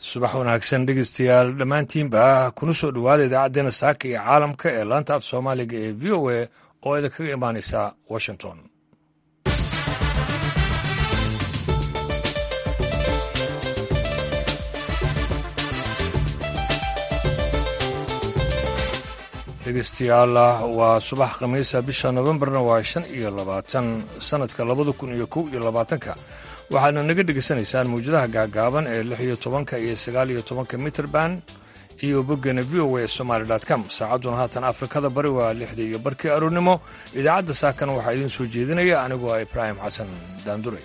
subax wanaagsan dhegeystayaal dhammaantiinba kuna soo dhowaada idaacaddeenna saaka iyo caalamka ee laanta af soomaaliga ee v o a oo idinkaga imaanaysa washington dhegeystayaal waa subax khamiisa bisha nofembarna waa shan iyo labaatan sannadka labada kun iyo kow iyo labaatanka waxaadna naga dhegaysanaysaan mawjadaha gaagaaban ee lix iyo tobanka iyo sagaal iyo tobanka mitrband iyo boggana v o a somaali com saacadduna haatan afrikada bari waa lixda iyo barkii aroornimo idaacadda saakana waxaa idiin soo jeedinaya anigoo ah ibraahim xasan daandure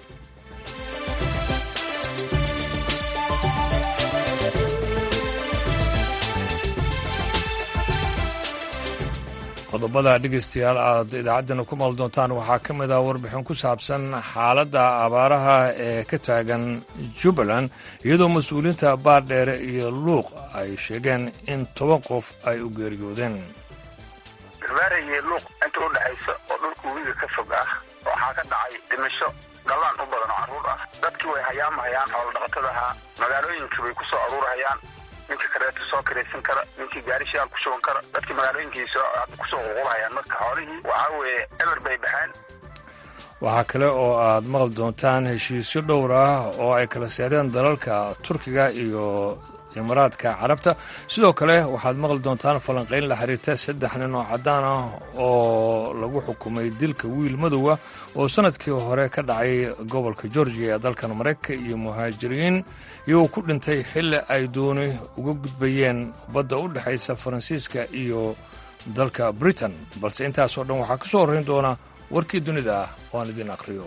qodobada dhegeystayaal aad idaacaddana ku maal doontaan waxaa ka mid ah warbixin ku saabsan xaaladda abaaraha ee ka taagan jubbaland iyadoo mas-uuliyiinta baardheere iyo luuq ay sheegeen in toban qof ay u geeriyoodeen gabaara iyo luuq inta u dhexaysa oo dhulka webiga ka fog ah waxaa ka dhacay dhimasho dhallaan u badan oo carruur ah dadkii way hayaamahayaan xoolodhaqatada ahaa magaalooyinkii bay ku soo aruurahayaan ninkii kareeto soo kiraysan kara ninkii gaarishaal ku shuban kara dadkii magaalooyinkii kusoo qulqulhayaan marka xoolihii waxaa weeye eber bay baxeen waxaa kale oo aad maqli doontaan heshiisyo dhowr ah oo ay kala seedeen dalalka turkiga iyo imaaraadka carabta sidoo kale waxaad maqli doontaan falanqayn la xiriirta saddex nin oo caddaan ah oo lagu xukumay dilka wiil madowa oo sannadkii hore ka dhacay gobolka georgiya ee dalkan maraykanka iyo muhaajiriin iyagoo ku dhintay xilli ay dooni uga gudbayeen badda u dhexaysa faransiiska iyo dalka britain balse intaasoo dhan waxaa ka soo horrayn doona warkii dunida ah oo aan idiin akhriyo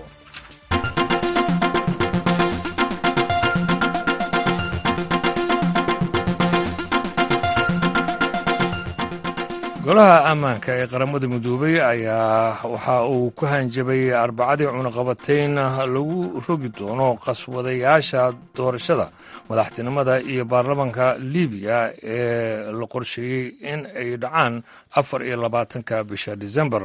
golaha ammaanka ee qaramada midoobay ayaa waxa uu ku hanjabay arbacadii cunaqabatayn lagu rogi doono qaswadayaasha doorashada madaxtinimada iyo baarlamaanka libiya ee la qorsheeyey in ay dhacaan afar iyo labaatanka bisha disembar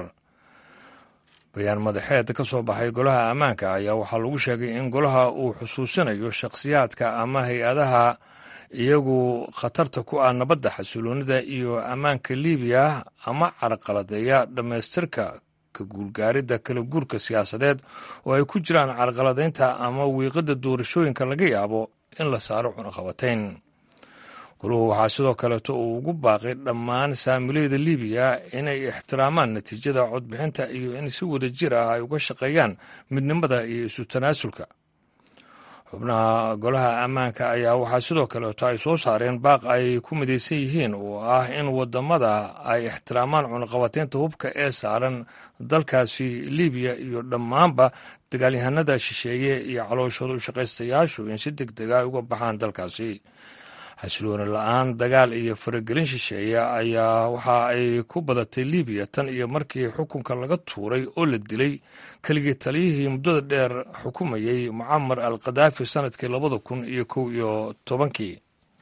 bayaan madaxeed ka soo baxay golaha ammaanka ayaa waxaa lagu sheegay in golaha uu xusuusinayo shakhsiyaadka ama hay-adaha iyagu khatarta ku ah nabadda xasiloonida iyo ammaanka libiya ama carqaladeeya dhammaystirka ka guulgaaridda kala guurka siyaasadeed oo ay ku jiraan carqaladaynta ama wiiqadda doorashooyinka laga yaabo in la saaro cunaqabatayn goluhu waxaa sidoo kaleeto uu ugu baaqay dhammaan saamilayda libiya inay ixtiraamaan natiijada codbixinta iyo in si wada jir ah ay uga shaqeeyaan midnimada iyo isu tanaasulka xubnaha golaha ammaanka ayaa waxaa sidoo kaleeto ay soo saareen baaq ay ku midaysan yihiin oo ah in wadamada ay ixtiraamaan cunaqabataynta hubka ee saaran dalkaasi libiya iyo dhammaanba dagaalyahanada shisheeye iyo calooshooda ushaqaystayaashu in si deg dega ay uga baxaan dalkaasi xasilooni la-aan dagaal iyo faragelin shisheeye ayaa waxa ay ku badatay libiya tan iyo markii xukunka laga tuuray oo la dilay keligii taliyihii muddada dheer xukumayey mucamar al khadaafi sannadkii labada kun iyo kow iyo tobankii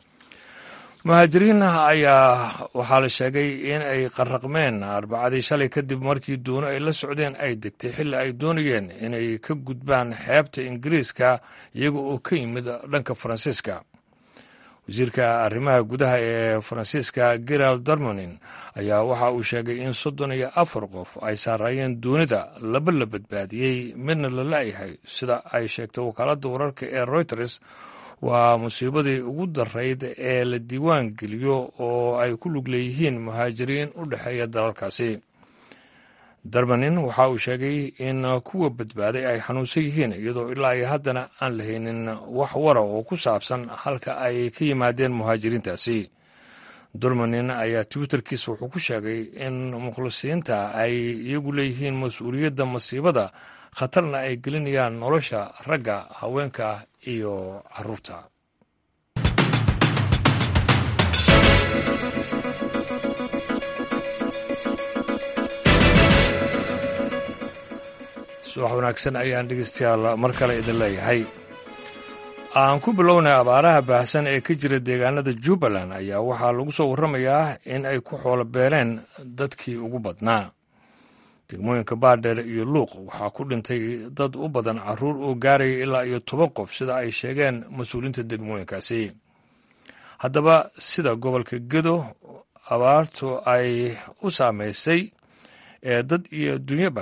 muhaajiriin ayaa waxaa la sheegay in ay qarraqmeen arbacadii shalay kadib markii doono ay la socdeen ay degtay xilli ay doonayeen inay ka gudbaan xeebta ingiriiska iyaga oo ka yimid dhanka faransiiska wasiirka arrimaha gudaha ee faransiiska gerald darmanin ayaa waxa uu sheegay in soddon iyo afar qof ay saaraayeen doonida laba la badbaadiyey midna la la'yahay sida ay sheegtay wakaaladda wararka ee reuters waa musiibadii ugu darayd ee la diiwaan geliyo oo ay ku lug leeyihiin muhaajiriin u dhexeeya dalalkaasi darmanin waxa uu sheegay in kuwa badbaaday ay xanuunsan yihiin iyadoo ilaa iyo haddana aan la haynin wax wara oo ku saabsan halka ay ka yimaadeen muhaajiriintaasi durmanin ayaa twitterkiisa wuxuu ku sheegay in mukhlisiinta ay iyagu leeyihiin mas-uuliyadda masiibada khatarna ay gelinayaan nolosha ragga haweenka iyo caruurta subax wanaagsan ayaan dhegeystayaal mar kale idin leeyahay aan ku bilownay abaaraha baahsan ee ka jira deegaanada jubbaland ayaa waxaa lagu soo warramayaa in ay ku xoolo beeleen dadkii ugu badnaa degmooyinka baardheer iyo luuq waxaa ku dhintay dad u badan caruur oo gaaraya ilaa iyo toban qof sida ay sheegeen mas-uuliyiinta degmooyinkaasi haddaba sida gobolka gedo abaartu ay u saameysay ee dad iyo dunyaba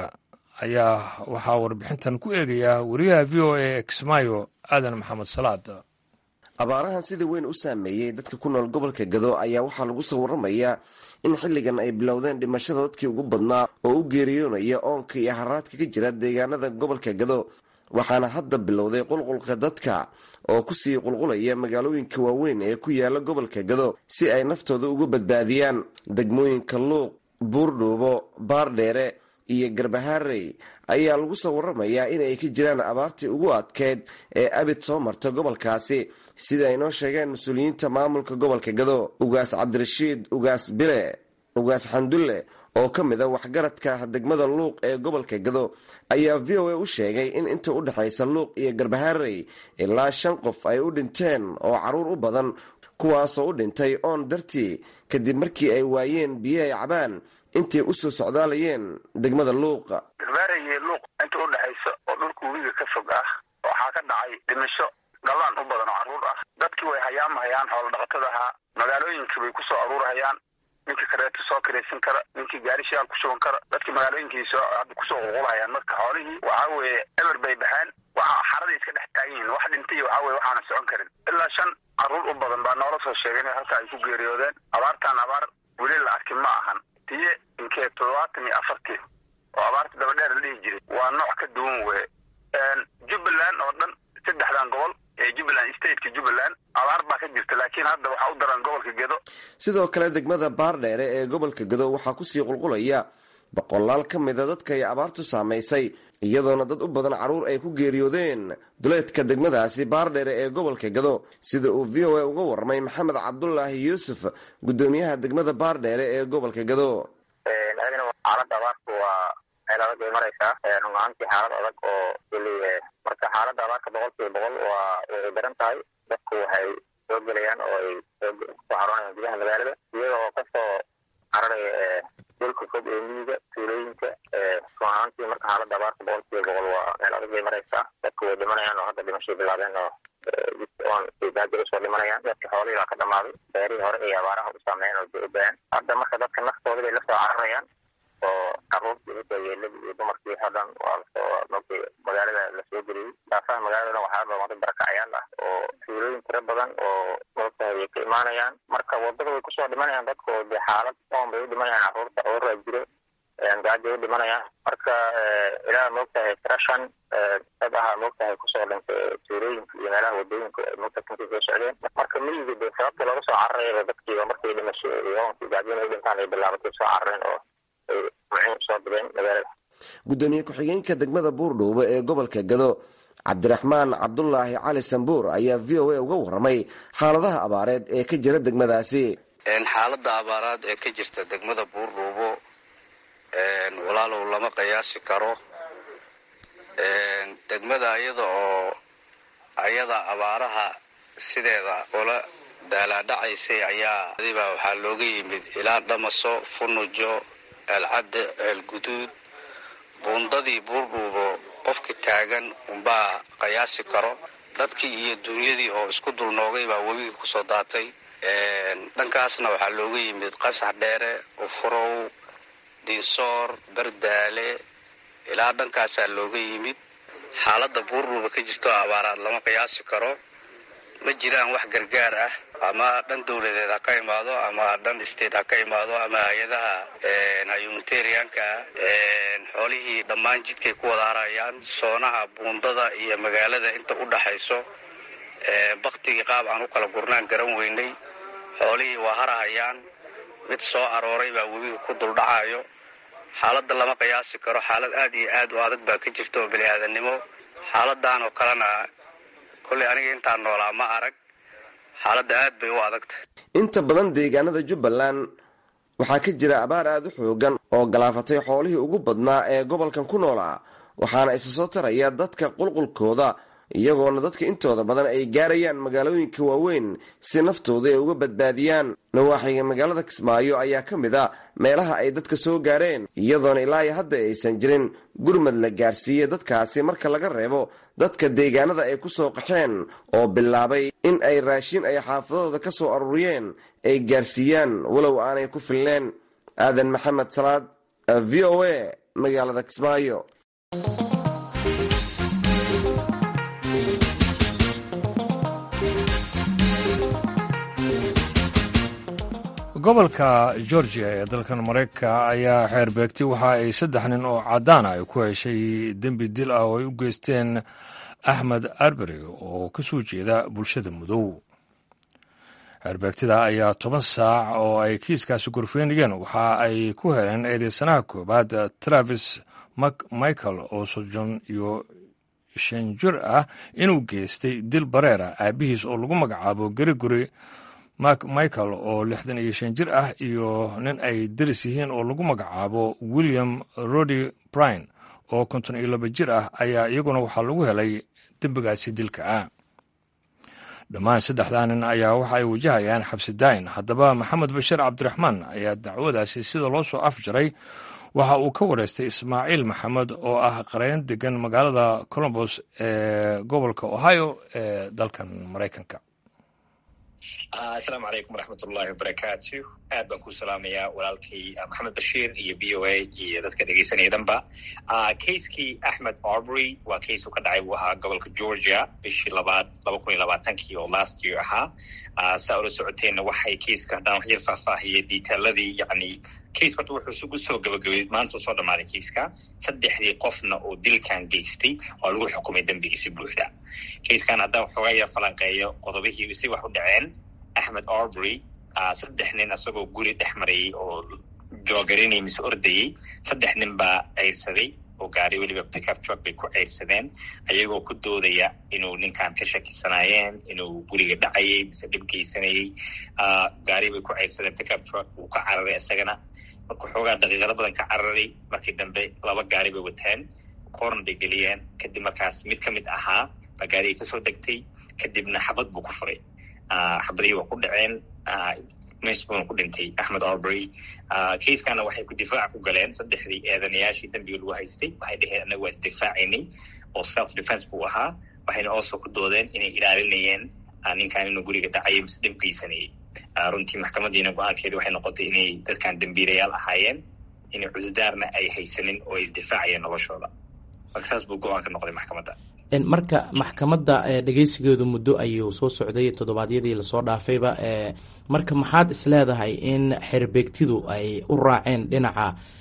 ayaa waxaa warbixintan ku eegayaa wariyaha v o a kismaayo aadan maxamed salaad abaarahan sida weyn u saameeyey dadka ku nool gobolka gado ayaa waxaa lagu soo waramayaa in xilligan ay bilowdeen dhimashada dadkii ugu badnaa oo u geeriyoonaya oonka iyo haraadka ka jira deegaanada gobolka gado waxaana hadda bilowday qulqulka dadka oo kusii qulqulaya magaalooyinka waaweyn ee ku yaala gobolka gado si ay naftooda uga badbaadiyaan degmooyinka luuq buurdhuubo baardheere iyo garbahaarey ayaa lagu soo waramayaa in ay ka jiraan abaartii ugu adkeyd ee abid soo marta gobolkaasi sida ay noo sheegeen mas-uuliyiinta maamulka gobolka gado ugaas cabdirashiid ugaas bire ugaas xandulle oo ka mid a waxgaradka degmada luuq ee gobolka gado ayaa v o a u sheegay in inta u dhexaysa luuq iyo garbahaarey ilaa shan qof ay u dhinteen oo caruur u badan kuwaasoo u dhintay oon dartii kadib markii ay waayeen biyo ay cabaan intay u soo socdaalayeen degmada luuqa garbaareye luuq inta u dhexaysa oo dhulka webiga ka fog ah waxaa ka dhacay dhimasho galaan u badan oo carruur ah dadkii way hayaamahayaan xoolo dhaqatada ahaa magaalooyinkii bay kusoo aruurhayaan ninkii kareeto soo kiraysan kara ninkii gaari shidaal ku shuban kara dadkii magaalooyinkiisa hadda kusoo qulqulhayaan marka xoolihii waxaa weeye eber bay baxeen waxa xaraday iska dhex taagan yihiin wax dhintay waxaa weye waxaana socon karin ilaa shan carruur u badan baa noola soo sheegay inay halka ay ku geeriyoodeen abaartaan abaar weli la arkin ma ahan tiye inkee toddobaatan iyo afartii oo abaarta dabadheer la dhihi jiray waa nooc ka duwan weye jubbaland oo dhan saddexdan gobol ee jubbaland stateka jubbaland abaar baa ka jirta laakiin hadda waxaa u daran gobolka gedo sidoo kale degmada baardheere ee gobolka gado waxaa kusii qulqulaya boqolaal ka mida dadka ay abaartu saamaysay iyadoona dad u badan carruur ay ku geeriyoodeen duleedka degmadaasi baardheere ee gobolka gado sida uu v o a uga warramay maxamed cabdulaahi yuusuf guddoomiyaha degmada baardheere ee gobolka gado xaalada abaarku waa meel adag bay maraysaa runaantii xaalad adag oo marka xaalada abaarka boqol kiiba boqol waa way daran tahay dadku waxay soo gelayaan oo ay kusoo xaroonayaan gudaha magaalada iyaga oo kasoo cararaya dhulka fog ee miyiga tuulooyinka runaantii marka xaalada abaarka boqol kiiba boqol waa meel adag bay maraysaa dadku way dhimanayaan oo hadda dhimashay bilaabeen oo on baajir usoo dhimanayaan dadka xoolihii baa ka dhamaaday beerihii hore ay abaaraha u saameeyeen oo ba-aan hadda marka dadka naftooda bay lasoo cararayaan oo caruurtii udayeeladii iyo dumarkii oo dhan waa lasoo markii magaalada lasoo geliyey daafaha magaalada waxaa dhamaaday barakacayaal ah oo tuulooyin tiro badan oo moogtahay ay ka imaanayaan marka wadada way kusoo dhimanayaan dadka oo dee xaalad oon bay u dhimanayaan caruurta cudurraa jiro gaajo u dhimanayaan marka ilaa moogtahay tira shan dad ahaa moogtahay kusoo dhintay tuulooyinka iyo meelaha wadooyinka moogta kankii soo socdeen marka miyiga dee sababta looga soo cararayaba dadkiiba markay dhimasho iyo oonkii gaajona ay dhintaan ay bilaabatay soo carareen oo gudoomiye ku-xigeenka degmada buurdhuubo ee gobolka gado cabdiraxmaan cabdulaahi cali sambuur ayaa v o a uga warramay xaaladaha abaareed ee ka jira degmadaasi xaalada abaaraad ee ka jirta degmada buurdhuubo walaalow lama qiyaasi karo degmada iyada oo ayada abaaraha sideeda ula daalaadhacaysay ayaa adibaa waxaa looga yimid ilaa dhamaso funujo eelcadde eelguduud buundadii buurdhuubo qofka taagan unbaa qiyaasi karo dadkii iyo dunyadii oo isku dulnoogay baa webigii kusoo daatay dhankaasna waxaa looga yimid qasax dheere ufurow diinsoor bardaale ilaa dhankaasaa looga yimid xaaladda buurdhuuba ka jirto abaaraad lama qiyaasi karo ma jiraan wax gargaar ah ama dhan dowladeed ha ka imaado ama dhan state ha ka imaado ama hay-adaha humanitarianka xoolihii dhammaan jidkay ku wada harayaan soonaha buundada iyo magaalada inta u dhaxayso baktigii qaab aan u kala gurnaan garan weynay xoolihii waa harahayaan mid soo arooray baa webiga ku duldhacayo xaaladda lama qiyaasi karo xaalad aad iyo aad u adag baa ka jirta oo bini-aadannimo xaaladan oo kalena kolley aniga intaan noolaa ma arag xaaladda aad bay u adagtahay inta badan deegaanada jubbaland waxaa ka jira abaar aada u xoogan oo galaafatay xoolihii ugu badnaa ee gobolkan ku noolaa waxaana isa soo taraya dadka qulqulkooda iyagoona dadka intooda badan ay gaarayaan magaalooyinka waaweyn si naftooda ay uga badbaadiyaan nawaaxiga magaalada kismaayo ayaa ka mid a meelaha ay dadka soo gaareen iyadoona ilaa iyo hadda aysan jirin gurmad la gaarsiiyey dadkaasi marka laga reebo dadka deegaanada ay ku soo qaxeen oo bilaabay in ay raashin ay xaafadooda ka soo aruuriyeen ay gaarsiiyaan walow aanay ku filneen aadan maxamed salaad v o a magaalada kismaayo gobolka georgia ee dalkan maraykanka ayaa xeer beegtay waxa ay saddex nin oo caddaana ay ku heshay dembi dil ah oo ay u geysteen axmed arbery oo ka soo jeeda bulshada mudow xeerbeegtida ayaa toban saac oo ay kiiskaasi gorfeynayeen waxa ay ku heleen eedeysanaha koowaad travis michael oo sojon iyo shan jir ah inuu geystay dil bareer ah aabihiis oo lagu magacaabo gerigori mak michael oo lixdan iyo shan jir ah iyo nin ay deris yihiin oo lagu magacaabo william rody brine oo konton iyo laba jir ah ayaa iyaguna waxaa lagu helay dembigaasi dilka ah dhammaan saddexdaa nin ayaa waxa ay wajahayaan xabsi daayin haddaba maxamed bashir cabdiraxmaan ayaa dacwadaasi sida loo soo afjaray waxa uu ka wareystay ismaaciil maxamed oo ah qareen degan magaalada colombos ee gobolka ohio ee dalkan maraykanka asalaamu calaykum waraxmatullahi wabarakaatu aad baan ku salaamayaa walaalkay maxamed bashiir iyo v o a iyo dadka dhegeysanaya dhanba kaiskii axmed arbery waa case uu ka dhacay buu ahaa gobolka georgia bishii labaad laba kun iyo labaatankii oo last year ahaa saa ula socoteenna waxay kaiska haddaan wax yar faahfaahiyay detailadii yani case horta wuxuu isugu soo gabagabay maanta soo dhammaaday kaiska saddexdii qofna oo dilkan geystay oo lagu xukumay dembigiisi buuxda kaiskan haddaan waxoogaa yar falanqeeyo qodobihii si wax u dhaceen axmed arbery saddex nin isagoo guri dhex marayay oo joogarinay mise ordayey saddex nin baa ceyrsaday oo gaari weliba pickup truck bay ku ceyrsadeen ayagoo ku doodaya inuu ninkan ka shakisanaayeen inuu guriga dhacayay mise dhib geysanayey gaari bay ku ceyrsadeen pickup truck wuu ka cararay isagana marka xoogaa daqiiqado badan ka cararay markii dambe laba gaari bay wateen koorn bay geliyeen kadib markaas mid ka mid ahaa baa gaarigii kasoo degtay kadibna xabad buu ku furay xabadihii waa ku dhaceen mees buuna ku dhintay axmed arbery kaiskana waxay ku difaac ku galeen saddexdii eedanayaashii dembiga lagu haystay waxay dheheen anaga waa isdifaacaynay oo self defence buu ahaa waxayna oosoo ku doodeen inay ilaalinayeen ninkan inuu guriga dhacayo mise dhib geysanayay runtii maxkamadiina go-aankeedi waxay noqotay inay dadkan dembiilayaal ahaayeen inay cududaarna ay haysanin oo ay isdifaacayeen noloshooda marka saas buu go-aanka noqday maxkamadda marka maxkamadda dhegeysigeedu muddo ayuu soo socday toddobaadyadii lasoo dhaafayba marka maxaad is leedahay in xerbeegtidu ay u raaceen dhinaca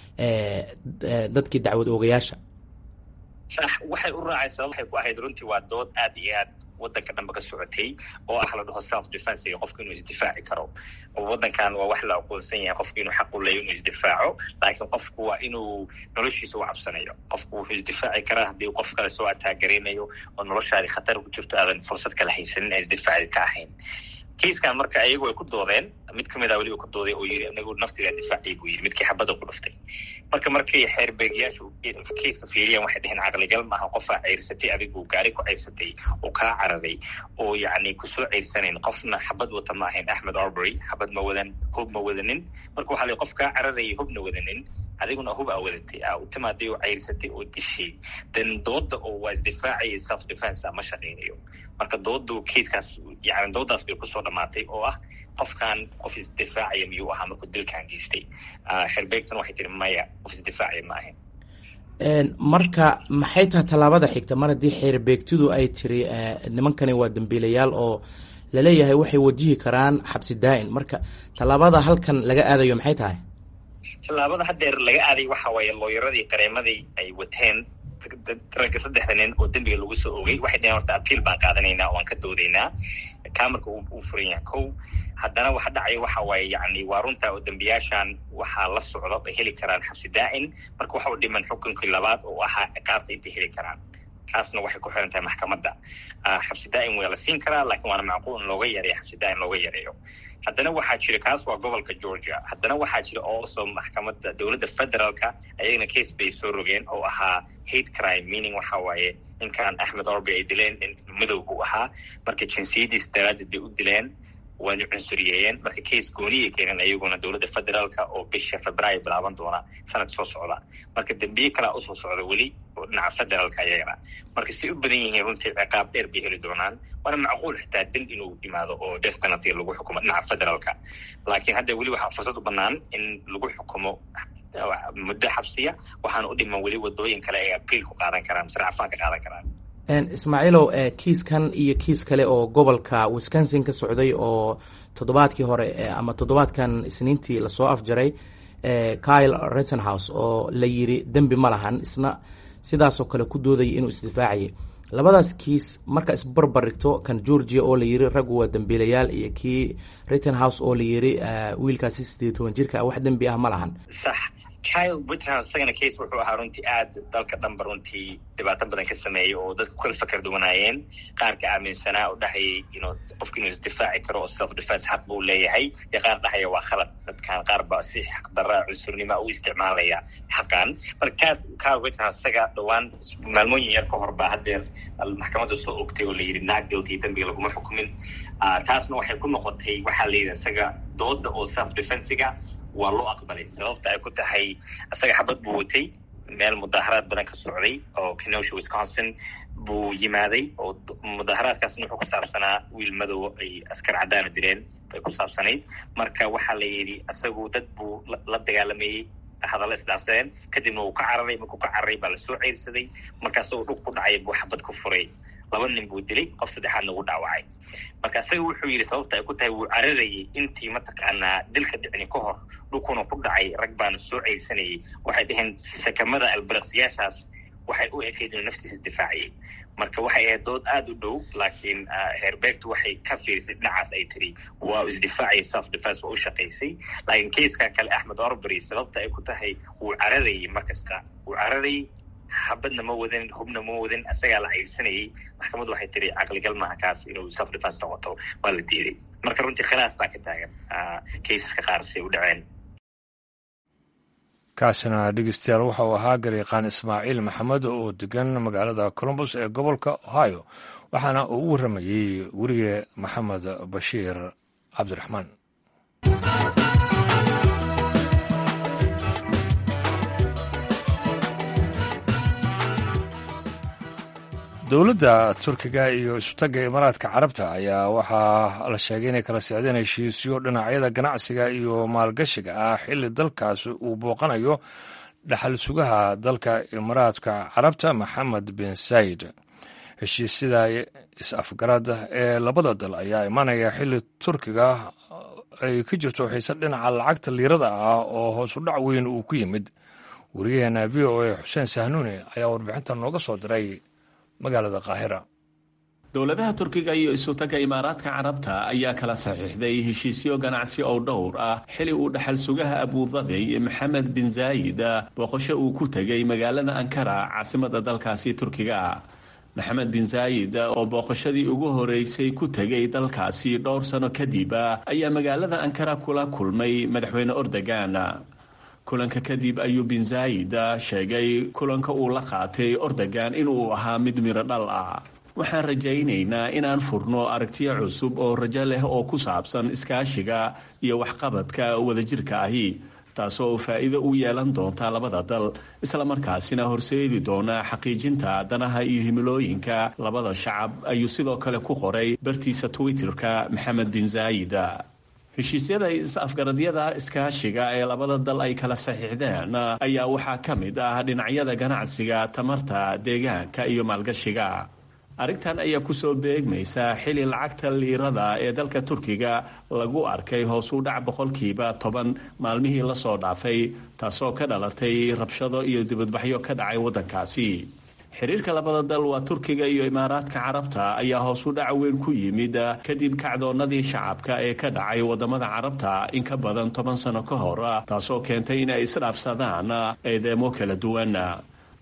dadkii dacwad oogayaasha sax waxay u raaceen sabab waxay ku ahayd runtii waa dood aad iyo aad waddanka dhanba ka socotay oo ah la dhaho self defence iyo qofku inuu isdifaaci karo waddankan waa wax la aqoonsan yahay qofku inuu xaq u leeyo inuu isdifaaco laakiin qofku waa inuu noloshiisa u cabsanayo qofku wuxuu isdifaaci karaa haddii qof kale soo ataagaraynayo oo noloshaadii khatar ku jirto aadan fursad kale haysanin ee isdifaaci ka ahayn kiiskan marka ayagu ay ku doodeen mid kamid a weliba ku dooday oo yiri anagu naftigaa difaacay buu yiri midkii xabadda ku dhuftay marka markay xeerbeegyaashu kiiska fiiriyaan waxay dheheen caqligal maaha qofaa ceyrsatay adigu gaari ku ceyrsatay oo kaa cararay oo yacni kusoo ceyrsanayn qofna xabad wata ma ahayn axmed arbery xabad ma wadan hub ma wadanin marka waxaa la qof kaa cararayay hubna wadanin adiguna hub aa wadatay aa u timaaday oo ceyrsatay oo dishay dan dooda oo waa isdifaacaya self defence ma shaqaynayo marka doodu kiiskaas yani doodaas bay kusoo dhamaatay oo ah qofkan qof isdifaacaya miyuu ahaa markuu dilkan geystay xerbeegtuna waxay tiri maya qof isdifaacaya ma ahayn marka maxay tahay tallaabada xigta mar haddii xeerbeegtidu ay tiri nimankani waa dambiilayaal oo laleeyahay waxay wajihi karaan xabsi daa-in marka tallaabada halkan laga aadayo maxay tahay tallaabada haddeer laga aaday waxa waaye looyaradii qareemadii ay wateen ragga saddexda nin oo dembiga lagu soo ogay waxay dheheen horta apiil baan qaadanaynaa oo aan ka doodaynaa kamarka uu furan yahay kow haddana waxa dhacaya waxa waaye yacni waa runta oo dembiyaashan waxaa la socdo ay heli karaan xabsi daa-in marka waxa u dhiman xukunkii labaad oo ahaa ciqaabta intay heli karaan kaasna waxay ku xiran tahay maxkamadda xabsi daa'im waa la siin karaa laakiin waana macquul in looga yareeyo xabsi daa'im looga yareeyo haddana waxaa jira kaas waa gobolka georgia haddana waxaa jira also maxkamadda dowladda federaalka ayagana case bay soo rogeen oo ahaa hate crime meaning waxa waaye ninkan axmed orby ay dileen in madow buu ahaa marka jinsiyadiis daraaddeed bay u dileen waana cunsuriyeeyeen marka case gooniyay keeneen ayaguna dowladda federaalka oo bisha februaayo bilaaban doona sanad soo socda marka dembiye kalaa usoo socda weli oo dhinaca federaalka ayagana marka si u badan yihiin runtii ciqaab dheer bay heli doonaan waana macquul xitaa dil inuu yimaado oo death penalty lagu xukumo dhinaca federaalka laakiin hadda weli waxaa fursad u banaan in lagu xukumo muddo xabsiya waxaana u dhiman weli wadooyin kale ay apiil ku qaadan karaan mise racfaan ka qaadan karaan ismaaciilow kiiskan iyo kiis kale oo gobolka wisconsin ka socday oo toddobaadkii hore ama toddobaadkan isniintii lasoo afjaray kyle rittenhouse oo la yiri dembi ma lahan isna sidaasoo kale ku doodaya inuu isdifaacayay labadaas kiis marka isbarbar dhigto kan georgia oo la yiri raggu waa dembiilayaal iyo kii rittenhouse oo la yiri wiilkaasi sideed toban jirka wax dembi ah ma lahan sax kyle rittenhouse isagana case wuxuu ahaa runtii aad dalka dhanba runtii dhibaato badan ka sameeyey oo dadku kala fakar duwanaayeen qaarka aaminsanaa oo dhahayay ino qofku inuu isdifaaci karo oo self defense xaq buu leeyahay iyo qaar dhahaya waa khalad dadkan qaar ba si xaqdarra cunsurnima u isticmaalaya xaqan marka kyle rittenhouse isaga dhowaan maalmooyin yar ka hor baa haddeer maxkamadda soo ogtay oo la yidhi not guilty dembiga laguma xukumin taasna waxay ku noqotay waxaa la yidhi isaga dooda oo self defensiga waa loo aqbalay sababta ay ku tahay isaga xabad buu watay meel mudaaharaad badan ka socday oo kenosha wisconsin buu yimaaday oo mudaaharaadkaasna wuxuu ku saabsanaa wiil madow ay askar caddaana dileen bay ku saabsanayd marka waxaa la yidhi isagu dad buu la dagaalamayey hadalla isdhaafsadeen kadibna wuu ka cararay markuu ka cararay baa lasoo ceyrsaday markaasagoo dhug ku dhacay buu xabad ku furay laba nin buu dilay qof saddexaadna ugu dhaawacay marka isaga wuxuu yidhi sababta ay ku tahay wuu cararayay intii mataqaanaa dilka dhicni ka hor dhulkuna ku dhacay rag baana soo ceyrsanayay waxay dhaheen sakamada albarasiyaashaas waxay u ekayd inuu naftiisa difaaciyay marka waxay ahayd dood aada u dhow laakiin heerbeegtu waxay ka fiirisay dhinacaas ay tiri waa isdifaaciyay self defense waa u shaqaysay laakiin kaiskan kale axmed orbery sababta ay ku tahay wuu cararayay mar kasta wuu cararayay xabadna ma wadan hubna ma wadan isagaa la ceyrsanayay maxkamaddu waxay tiri caqligal maaha kaas inuu self defense noqoto waa la diiday marka runtii khilaaf baa ka taagan kaysaska qaar si u dhaceen kaasina dhegeystayaal waxa uu ahaa garyaqaan ismaaciil maxamed oo degan magaalada colombus ee gobolka ohio waxaana uu u warramayey werige maxamed bashiir cabdiraxmaan dowladda turkiga iyo isutagga imaaraadka carabta ayaa waxaa la sheegay inay kala socdeen heshiisyo dhinacyada ganacsiga iyo maalgashiga ah xilli dalkaas uu booqanayo dhaxal sugaha dalka imaaraadka carabta maxamed bin sayid heshiisyada is-afgarad ee labada dal ayaa imanaya xilli turkiga ay ka jirto xiise dhinaca lacagta liirada ah oo hoosu dhac weyn uu ku yimid wariyaheena v o a xuseen sahnuuni ayaa warbixinta nooga soo diray magaalada qaahira dowladaha turkiga iyo isutagga imaaraadka carabta ayaa kala saxiixday heshiisyo ganacsi oo dhowr ah xili uu dhaxal sugaha abudabi maxamed bin zaayid booqasho uu ku tegay magaalada ankara caasimada dalkaasi turkiga maxamed bin zaayid oo booqashadii ugu horeysay ku tegay dalkaasi dhowr sano kadib ayaa magaalada ankara kula kulmay madaxweyne ordogan kulanka kadib ayuu bin zaayid sheegay kulanka uu la qaatay ordogan inuu ahaa mid miro dhal ah waxaan rajaynaynaa inaan furno aragtiyo cusub oo rajo leh oo ku saabsan iskaashiga iyo waxqabadka wadajirka ahi taasoo faa'iido u yeelan doonta labada dal islamarkaasina horseedi doona xaqiijinta danaha iyo himilooyinka labada shacab ayuu sidoo kale ku qoray bartiisa twitterka maxamed bin zaayid heshiisyada is-afgaradyada iskaashiga ee labada dal ay kala saxiixdeen ayaa waxaa ka mid ah dhinacyada ganacsiga tamarta deegaanka iyo maalgashiga arrintan ayaa kusoo beegmaysa xili lacagta liirada ee dalka turkiga lagu arkay hoos u dhac boqolkiiba toban maalmihii lasoo dhaafay taasoo ka dhalatay rabshado iyo dibadbaxyo ka dhacay waddankaasi xiriirka labada dal waa turkiga iyo imaaraadka carabta ayaa hoos u dhac weyn ku yimid kadib kacdoonnadii shacabka ee ka dhacay wadamada carabta in ka badan toban sano ka hor taasoo keentay in ay isdhaafsadaan eedeemo kala duwan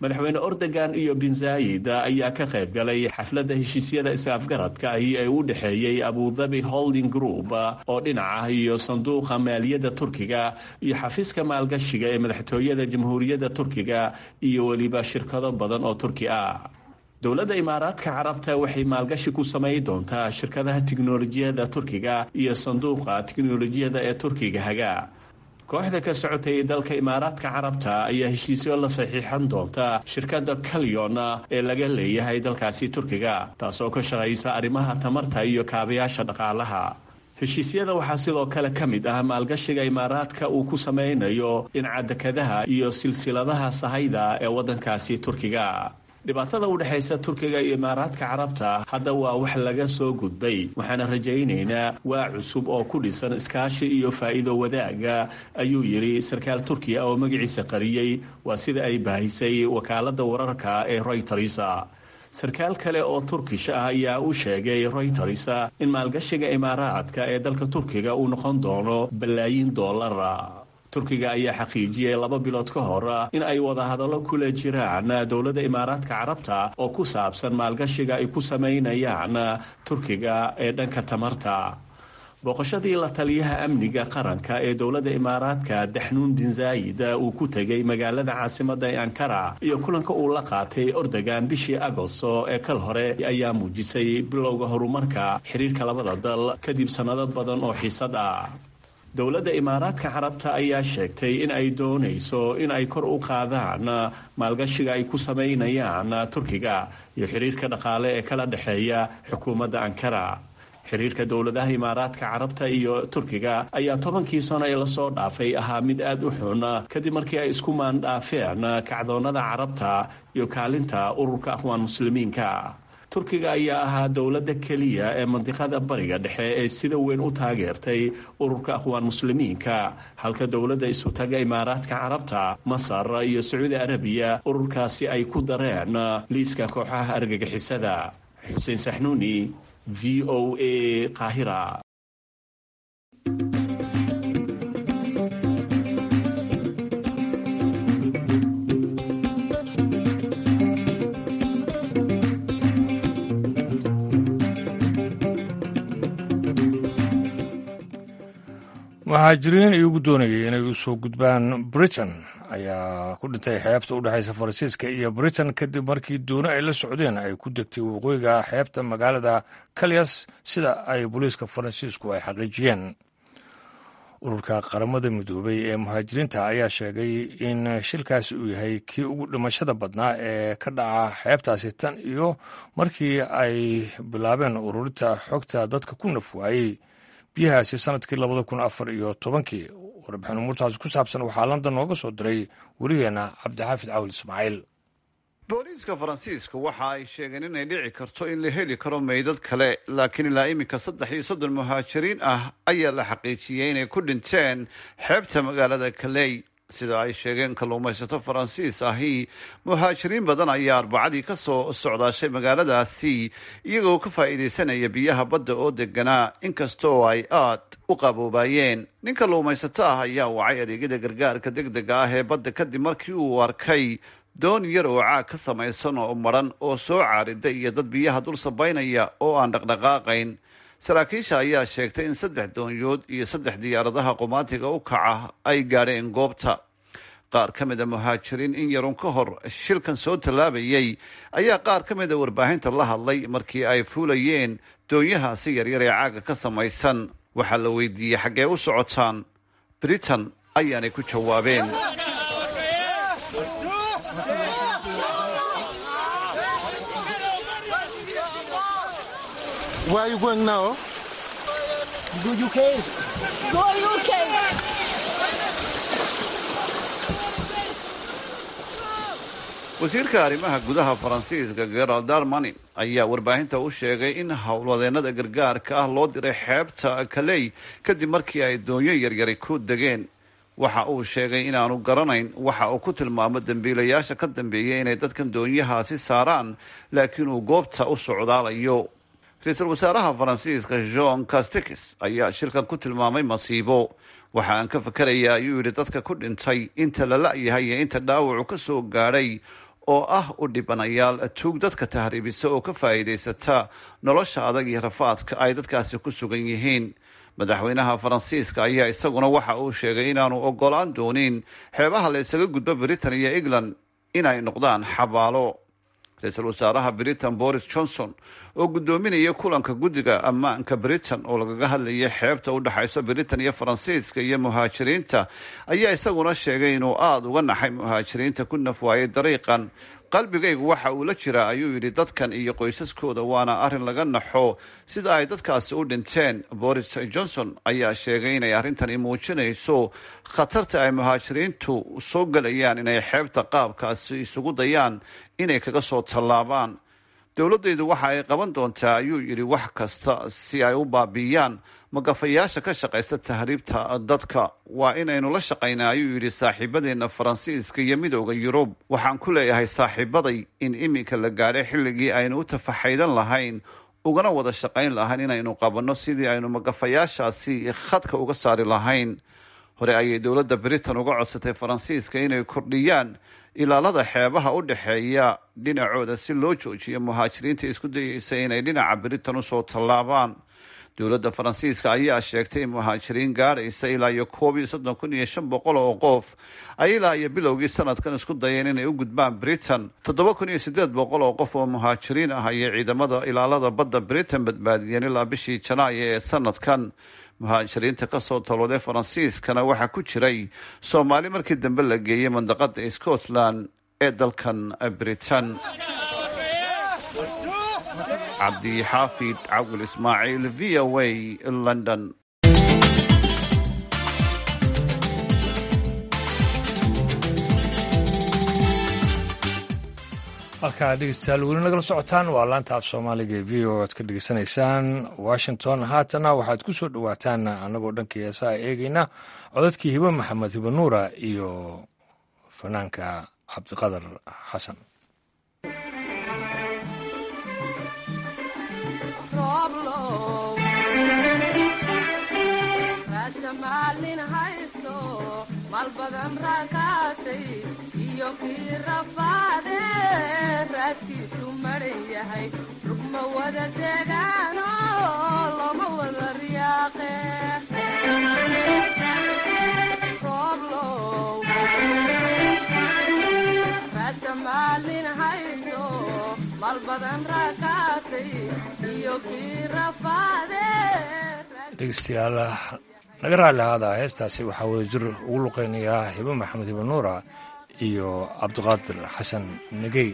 madaxweyne ordogan iyo bin zaayid ayaa ka qayb galay xafladda heshiisyada is-afgaradka ahi ee u dhexeeyey abudabi holding group oo dhinaca iyo sanduuqa maaliyadda turkiga iyo xafiiska maalgashiga ee madaxtooyada jamhuuriyadda turkiga iyo weliba shirkado badan oo turki ah dowladda imaaraadka carabta waxay maalgashi ku samay doontaa shirkadaha tiknolojiyadda turkiga iyo sanduuqa tiknolojiyadda ee turkiga haga kooxda ka socotay dalka imaaraadka carabta ayaa heshiisyo la saxiixan doonta shirkadda kalyon ee laga leeyahay dalkaasi turkiga taasoo ka shaqaysa arrimaha tamarta iyo kaabayaasha dhaqaalaha heshiisyada waxaa sidoo kale ka mid ah maalgashiga imaaraadka uu ku samaynayo dhinaca dekadaha iyo silsiladaha sahayda ee waddankaasi turkiga dhibaatada u dhexaysa turkiga iyo imaaraadka carabta hadda waa wax laga soo gudbay waxaana rajaynaynaa waa cusub oo ku dhisan iskaashi iyo faa'iido wadaaga ayuu yidhi sarkaal turkiya oo magaciisa qariyey waa sida ay baahisay wakaaladda wararka ee royters sarkaal kale oo turkish ah ayaa u sheegay royters in maalgashiga imaaraadka ee dalka turkiga uu noqon doono balaayiin doolara turkiga ayaa xaqiijiyey laba bilood ka hor in ay wadahadallo kula jiraan dowladda imaaraadka carabta oo ku saabsan maalgashiga ay ku samaynayaan turkiga ee dhanka tamarta booqashadii la taliyaha amniga qaranka ee dowladda imaaraadka daxnuun bin zaayid uu ku tegey magaalada caasimadda ee ankara iyo kulanka uu la qaatay ordogan bishii agosto ee kal hore ayaa muujisay bilowga horumarka xiriirka labada dal kadib sannado badan oo xiisad ah dowladda imaaraadka carabta ayaa sheegtay in ay doonayso in ay kor u qaadaan maalgashiga ay ku samaynayaan turkiga iyo xiriirka dhaqaale ee kala dhexeeya xukuumadda ankara xiriirka dowladaha imaaraadka carabta iyo turkiga ayaa tobankii sano ee lasoo dhaafay ahaa mid aada u xun kadib markii ay isku maandhaafeen kacdoonnada carabta iyo kaalinta ururka aqwaan muslimiinka turkiga ayaa ahaa dowladda keliya ee mandiqada bariga dhexe ee sida weyn u taageertay ururka aqwaan muslimiinka halka dowladda isutaga imaaraadka carabta masar iyo sacuudi arabiya ururkaasi ay ku dareen liiska kooxaha argagixisada xuseen saxnuuni v o a qaahira muhaajiriin iyagu doonayay inay u soo gudbaan britain ayaa ku dhintay xeebta u dhexaysa faransiiska iyo britain kadib markii dooni ay la socdeen ay ku degtay waqooyiga xeebta magaalada kalyas sida ay booliiska faransiisku ay xaqiijiyeen ururka qaramada midoobay ee muhaajiriinta ayaa sheegay in shilkaasi uu yahay kii ugu dhimashada badnaa ee ka dhaca xeebtaasi tan iyo markii ay bilaabeen ururinta xogta dadka ku nafwaayey biyahaasi sanadkii labada kun afar iyo tobankii warbixin umuurtaasi ku saabsan waxaa london nooga soo diray werigeena cabdixaafid cawil ismaaciil booliiska faransiiska waxa ay sheegeen inay dhici karto in la heli karo meydad kale laakiin ilaa iminka saddex iyo soddon muhaajiriin ah ayaa la xaqiijiyey inay ku dhinteen xeebta magaalada kaley sida ay sheegeen kalluumaysato faransiis ahi muhaajiriin badan ayaa arbacadii ka soo socdaashay magaaladaasi iyagoo ka faa'iidaysanaya biyaha badda oo deganaa inkasta oo ay aad u qaboobayeen nin kalluumaysato ah ayaa wacay adeegyada gargaarka deg dega ah ee badda kadib markii uu arkay doon yar oo caag ka samaysan oo madran oo soo caarida iyo dad biyaha dul sabaynaya oo aan dhaqdhaqaaqayn saraakiisha ayaa sheegtay in saddex doonyood iyo saddex diyaaradaha qumaatiga u kaca ay gaadheen goobta qaar ka mid a muhaajiriin in yarun ka hor shilkan soo tallaabayay ayaa qaar ka mid a warbaahinta la hadlay markii ay fuulayeen doonyahaasi yaryar ee caaga ka samaysan waxaa la weydiiyey xaggee u socotaan britain ayaanay ku jawaabeen Where are you going now? Go UK. Go UK. wasiirka arrimaha gudaha faransiiska gerald darmani ayaa warbaahinta u sheegay in howlwadeenada gargaarka ah loo diray xeebta kaley kadib markii ay doonyo yaryari ku degeen waxa uu sheegay inaanu garanayn waxa uu ku tilmaamo dembiilayaasha ka dambeeyay inay dadkan doonyahaasi saaraan laakiin uu goobta u socdaalayo ra-iisul wasaaraha faransiiska jean castikis ayaa shilkan ku tilmaamay masiibo waxa aan ka fakerayaa ayuu yidhi dadka ku dhintay inta la la-yahay iyo inta dhaawacu ka soo gaadhay oo ah u dhibanayaal tuug dadka tahriibisa oo ka faa'iidaysata nolosha adag iyo rafaadka ay dadkaasi ku sugan yihiin madaxweynaha faransiiska ayaa isaguna waxa uu sheegay inaanu ogolaan doonin xeebaha la isaga gudbo britain iyo england inay noqdaan xabaalo ra-iisul wasaaraha britain boris johnson oo guddoominaya kulanka guddiga ammaanka britain oo lagaga hadlayay xeebta u dhexayso britain iyo faransiiska iyo muhaajiriinta ayaa isaguna sheegay inuu aada uga naxay muhaajiriinta ku nafwaayay dariiqan qalbigaygu waxa uu la jiraa ayuu yidhi dadkan iyo qoysaskooda waana arrin laga naxo sida ay dadkaasi u dhinteen boris johnson ayaa sheegay inay arrintani muujinayso khatarta ay muhaajiriintu soo gelayaan inay xeebta qaabkaasi isugu dayaan inay kaga soo tallaabaan dowladdaydu waxa ay qaban doontaa ayuu yidhi wax kasta si ay u baabiiyaan magafayaasha ka shaqaysta tahriibta dadka waa inaynu la shaqaynaa ayuu yidhi saaxiibadeena faransiiska iyo midooda yurub waxaan ku leeyahay saaxiibaday in iminka la gaadhay xilligii aynu u tafaxaydan lahayn ugana wada shaqayn lahayn inaynu qabanno sidii aynu magafayaashaasi khadka uga saari lahayn hore ayay dowladda britain uga codsatay faransiiska inay kordhiyaan ilaalada xeebaha u dhexeeya dhinacooda si loo joojiyo muhaajiriinta isku dayeysa inay dhinaca britain usoo tallaabaan dowladda faransiiska ayaa sheegtay in muhaajiriin gaadhaysa ilaa iyo koob iyo soddon kun iyo shan boqol oo qof ay ilaa iyo bilowgii sanadkan isku dayeen inay u gudbaan britain toddoba kun iyo siddeed boqol oo qof oo muhaajiriin ah ayay ciidamada ilaalada badda britain badbaadiyeen ilaa bishii janaayo ee sanadkan muhaajiriinta kasoo talooday faransiiskana waxaa ku jiray soomaali markii dambe la geeyey mandaqada scotland ee dalkan britain cabdixaafid cawil ismaaciil v o a london halkaa dhegeystayaal weli nagala socotaan waa laanta af soomaaliga ee v o aad ka dhegeysanaysaan washington haatana waxaad ku soo dhowaataan annagoo dhankii heesaha eegayna codadkii hibe maxamed hibe nuura iyo fanaanka cabdiqadar xasan malbadan raakaatay iyo kii rafaade raaskiisu maran yahay rugma wada degaano loma wada riyaaqe rooblow raasa maalin hayso malbadan raakaatay iyo kii rafaade dhegeystayaal naga raalli ahaada heestaasi waxaa wada jir ugu luqeynayaa hibe maxamed hibe nuura iyo cabdiqaadir xasan negey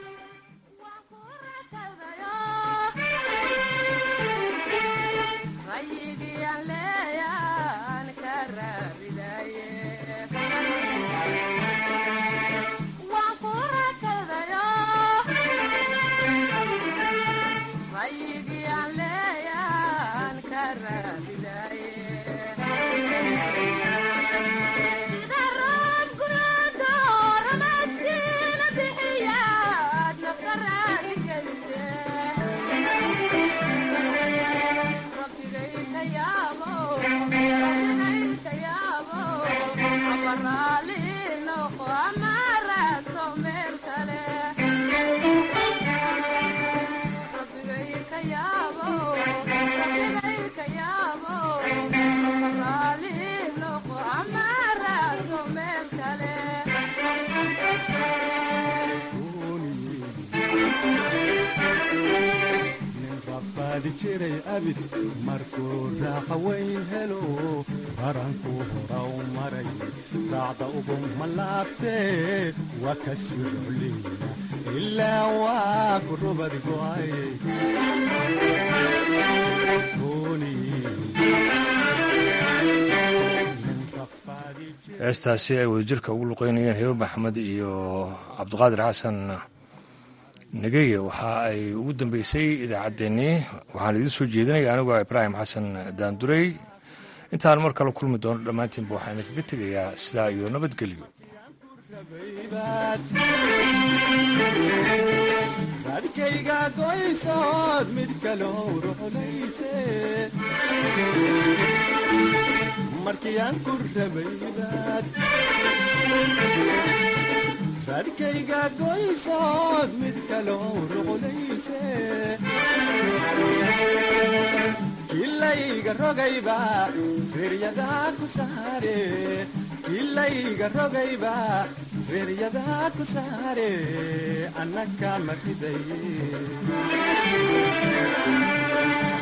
markuu raaqa weyn helo barankuu horaw maray raacda ugu malaabtee waa ka sirocleyna ilaa waa ku rubad go'ay heestaasi ay wadajirka ugu luqeynayeen hebe maxamed iyo cabdiqaadir xasan negeye waxa ay ugu dambeysay idaacaddeenii waxaan idiin soo jeedinaya anigoo ibraahim xasan daandurey intaan mar kale kulmi doono dhammaantiinba waxaan idinkaga tegayaa sidaa iyo nabadgelyo dadkayga goysood mid kaloo ruxlayse markii aan ku rabaybaad hadhkayga goysood mid kaloo ruqlayse kilayga rogayba reeryadaa ku saare kilayga rogayba reeryadaa ku saare annaka ma ridaye